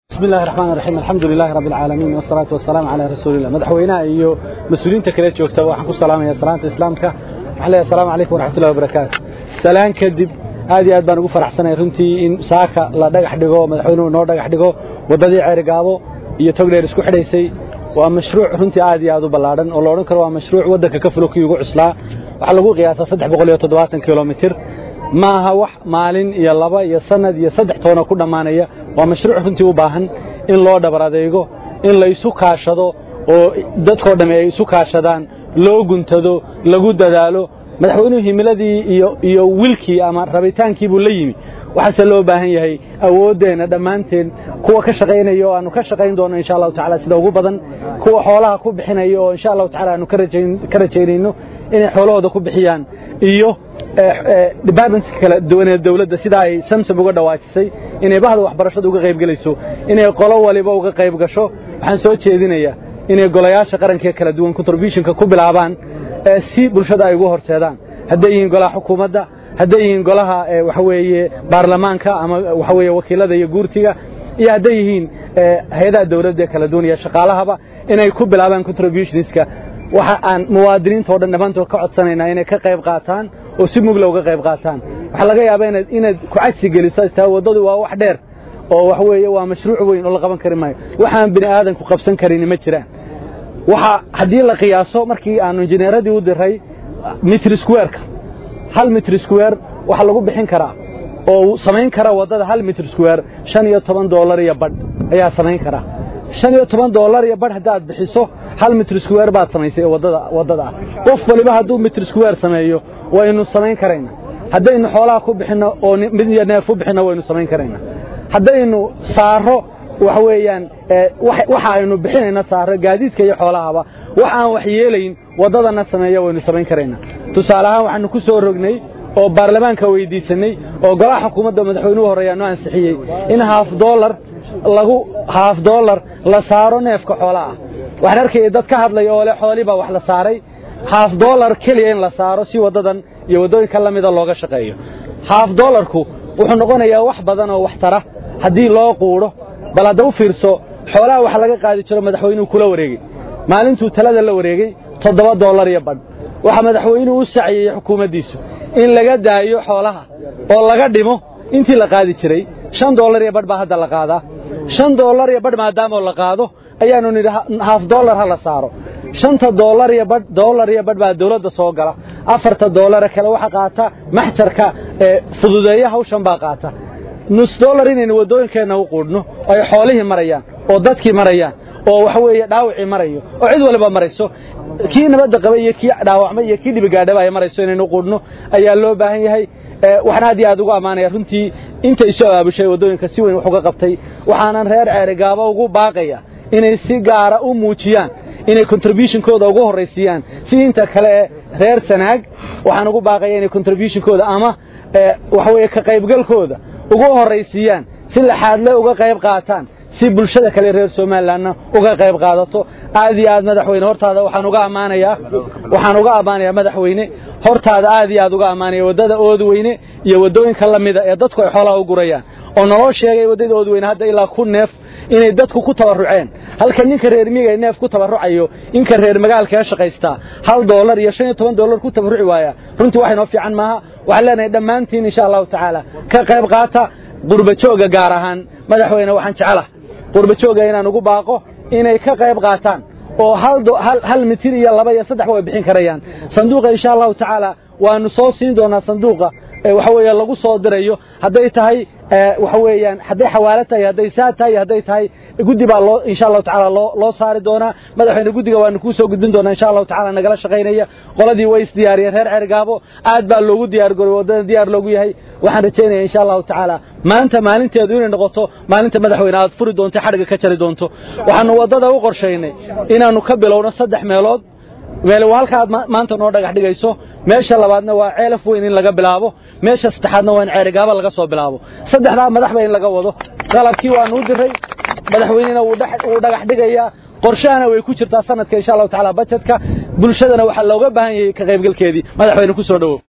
بسم الله الرحمن الرحيم الحمد لله رب العالمين والصلاة والسلام على رسول الله مدحوينها iyo mas'uuliyiinta kale joogta waxaan ku salaamayaa salaanta islaamka waxaan leeyahay assalaamu calaykum waraxmatullahi wabarakaatu salaan kadib aad iyo aad baan ugu faraxsanahay runtii in saaka la dhagax dhigo madaxweynuhu noo dhagax dhigo waddadii ceerigaabo iyo togdheer isku xidhaysay waa mashruuc runtii aad iyo aad u ballaadhan oo la odhan karo waa mashruuc waddanka ka fulo kii ugu cuslaa waxaa lagu qiyaasaa saddex boqol iyo toddobaatan kilomitir ma aha wax maalin iyo laba iyo sanad iyo saddex toona ku dhammaanaya waa mashruuc runtii u baahan in loo dhabar adeego in la isu kaashado oo dadkoo dhamme ay isu kaashadaan loo guntado lagu dadaalo madaxweynuhu himiladii iyo iyo wilkii ama rabitaankii buu la yimi waxaase loo baahan yahay awooddeenna dhammaanteen kuwa ka shaqaynaya oo aanu ka shaqayn doono insha allahu tacala sida ugu badan kuwa xoolaha ku bixinaya oo insha allahu tacala aanu ka rajaynayno inay xoolahooda ku bixiyaan iyo departmentska kala duwan ee dawladda sida ay samsam uga dhawaajisay inay bahda waxbarashada uga qayb gelayso inay qolo waliba uga qayb gasho waxaan soo jeedinayaa inay golayaasha qaranka kala duwan contributionka ku bilaabaan si bulshada ay ugu horseedaan hadday yihiin golaha xukuumadda hadday yihiin golaha waxa weeye baarlamaanka ama waxa weeye wakiilada iyo guurtiga iyo hadday yihiin hay-adaha dawladda ee kala duwan iyo shaqaalahaba inay ku bilaabaan contributionska waxa aan muwaadiniinta oo dhan dhammaantood ka codsanaynaa inay ka qayb qaataan oo si mugla uga qayb qaataan waxaa laga yaabaa inaad inaad ku cajsi geliso taa waddadu waa wax dheer oo wax weeye waa mashruuc weyn oo la qaban kari maayo waxaan bini aadanku qabsan karin ma jiraan waxa haddii la qiyaaso markii aanu injineeradii u diray mitr squareka hal mitr square waxa lagu bixin karaa oo samayn kara waddada hal mitr square shan iyo toban dollar iyo badh ayaa samayn karaa shan iyo toban dollar iyo badh haddaad bixiso hal mitr square baad samaysay waddada waddada ah qof waliba hadduu mitr square sameeyo waynu samayn karaynaa haddaynu xoolaha ku bixinno oo mid iyo neef u bixinno waynu samayn karaynaa haddaynu saaro waxa weeyaan waxa aynu bixinayna saaro gaadiidka iyo xoolahaba wax aan wax yeelayn waddadana sameeya waynu samayn karaynaa tusaale ahaan waxaanu ku soo rognay oo baarlamaanka weydiisanay oo golaha xukuumadda madaxweynuhu horreeyaa noo ansixiyey in haaf dollar lagu haaf dollar la saaro neefka xoolaha ah waxaan arkaya dad ka hadlaya oo le xoolii baa wax la saaray haaf dollar keliya in la saaro si waddadan iyo waddooyinka la mida looga shaqeeyo haaf dollarku wuxuu noqonayaa wax badan oo wax tara haddii loo quudho bal hadda u fiirso xoolaha wax laga qaadi jiro madaxweynuhu kula wareegey maalintuu talada la wareegey toddoba dollar iyo badh waxaa madaxweynuhu u saciyey xukuumaddiisu in laga daayo xoolaha oo laga dhimo intii la qaadi jiray shan dollar iyo badh baa hadda la qaadaa shan dollar iyo badh maadaamoo la qaado ayaanu nidhi haaf dollar ha la saaro shanta dollar iyo badh dollar iyo badh baa dawladda soo gala afarta dollare kale waxa qaata maxjarka ee fududeeya hawshan baa qaata nus dollar inaynu waddooyinkeenna u quudhno ay xoolihii marayaan oo dadkii marayaan oo waxa weeye dhaawacii marayo oo cid waliba marayso kii nabadda qaba iyo kii dhaawacmay iyo kii dhibigaadhaba ay marayso inaynu quudhno ayaa loo baahan yahay waxaan aad iyo aad ugu ammaanaya runtii inta isu abaabushay waddooyinka si weyn wax uga qabtay waxaanan reer ceerigaaba ugu baaqaya inay si gaara u muujiyaan inay contributionkooda ugu horraysiiyaan si inta kale ee reer sanaag waxaan ugu baaqaya inay contributionkooda ama waxa weeye ka qaybgalkooda ugu horraysiiyaan si laxaadle uga qayb qaataan si bulshada kale reer somalilandna uga qayb qaadato aad iyo aad madaxweyne hortaada waxaan uga ammaanayaa waxaan uga ammaanayaa madaxweyne hortaada aad iyo aad uga ammaanaya waddada oodweyne iyo waddooyinka la mida ee dadku ay xoolaha u gurayaan oo naloo sheegay waddada oodweyne hadda ilaa ku neef inay dadku ku tabarruceen halka ninka reer miyiga ay neef ku tabarrucayo inka reer magaalka ka shaqaystaa hal dollar iyo shan iyo toban dollar ku tabarruci waaya runtii wax inoo fiican maaha waxaan leenahay dhammaantiin insha allahu tacaala ka qayb qaata qurbajooga gaar ahaan madaxweyne waxaan jecelaha qurbajooga inaan ugu baaqo inay ka qayb qaataan oo hal mitir iyo laba iyo saddexba way bixin karayaan sanduuqa insha allahu tacaala waanu soo siin doonaa sanduuqa waxa weeye lagu soo dirayo hadday tahay waxa weeyaan hadday xawaalo tahay hadday saa tahay hadday tahay guddi baa loo insha allahu tacaala loo loo saari doonaa madaxweyne guddiga waanu kuu soo gudbin doonaa insha allahu tacaala nagala shaqaynaya qoladii way isdiyaariyeen reer cergaabo aad baa loogu diyaar garoy waddada diyaar loogu yahay waxaan rajaynaya insha allahu tacaala maanta maalinteedu inay noqoto maalinta madaxweyne aad furi doonto xadhiga ka jari doonto waxaanu waddada u qorshaynay inaannu ka bilowno saddex meelood meel waa halka aad maanta noo dhagax dhigayso meesha labaadna waa ceelaf weyn in laga bilaabo meesha saddexaadna waa in ceerigaaba laga soo bilaabo saddexdaa madaxba in laga wado qalabkii waanu u diray madaxweynena wuu dhagax dhigayaa qorshahana way ku jirtaa sanadka insha allahu tacaala bajetka bulshadana waxaa looga baahan yahay ka qaybgalkeedii madaxweyne ku soo dhowow